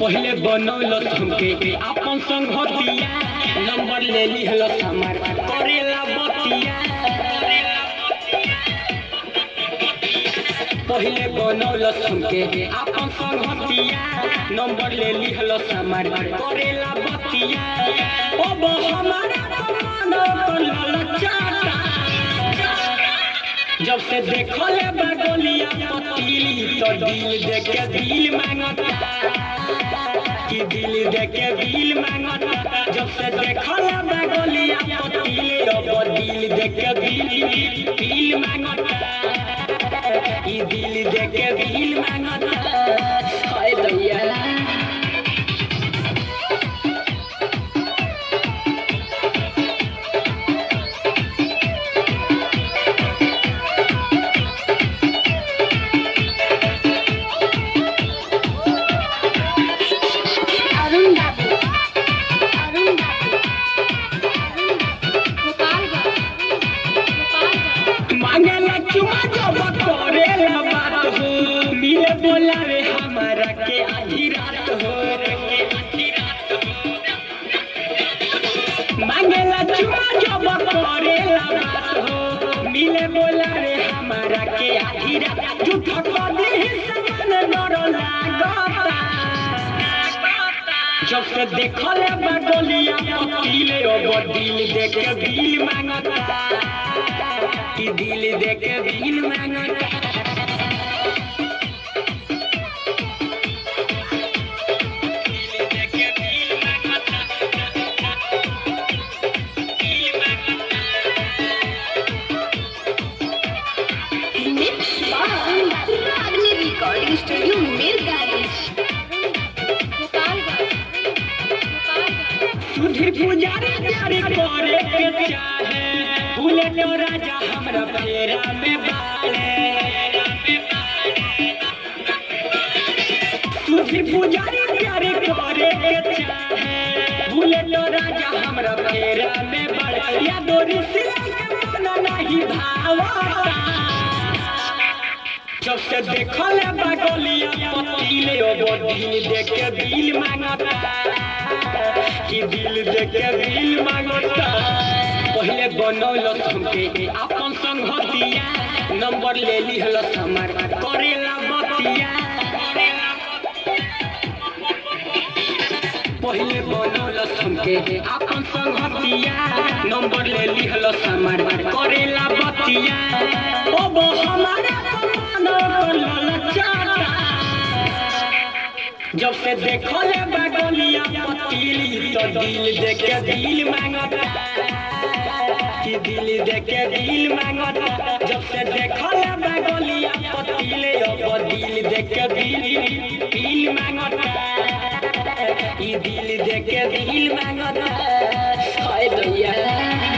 पहले बनौलस हमके अपन संगतिया नंबर ले लिहलस हमार करेला बतिया पहले बनौलस हमके अपन संगतिया नंबर ले लिहलस हमार करेला बतिया अब हमारा कमानो ललचाता जब से देखले बगलिया पतीली तो दिल देख के दिल मांगता कि दिल देख के दिल मांगता जब से देखले बगलिया पतीली अब दिल देख के दिल दिल मांगता कि दिल देख के दिल मांगता हाय भैया अरुण बाबू अरुण बाबू गोपालगंज गोपालगंज मांगला चुमा जब करेला बात हो मिले बोला रे हमारा के आधी रात हो मांगला चुमा जब करेला बात हो मिले बोला रे हमारा के आधी रात झूठा कदे समान डर लागता जब से देखले बडोलिया पतीले अब दिल देख के दिल मांगता कि दिल देख के दिल मांगता दिल देख के दिल मांगता दिल अरुण बाबू अग्नि रिकॉर्डिंग स्टूडियो मिरगारिज गोपालगंज गोपालगंज सुधीर पुजारी प्यारे करे के चाहे भूले तो राजा हमरा फेरा में बाले सुधीर पुजारी प्यारे करे के चाहे भूले तो राजा हमरा फेरा में बाले या दोरी सिला के मन नहीं भावता जब से देखले बगलिया पतीले ओ दिल देख के दिल मांगता कि दिल देख के दिल मांगता पहले बनौलस हमके अपन संगतिया नंबर ले लिहलस हमार करेला बतिया पहले बनौलस हमके अपन संगतिया नंबर ले लिहलस हमार करेला बतिया अब हमारा कमानो ललचाता जब से देखले बगलिया पतीली तो दिल देख के दिल मांगता कि दिल देख के दिल मांगता जब से देखले बगलिया पतीले अब दिल देख के दिल दिल मांगता ई दिल देख के दिल मांगता हाय भैया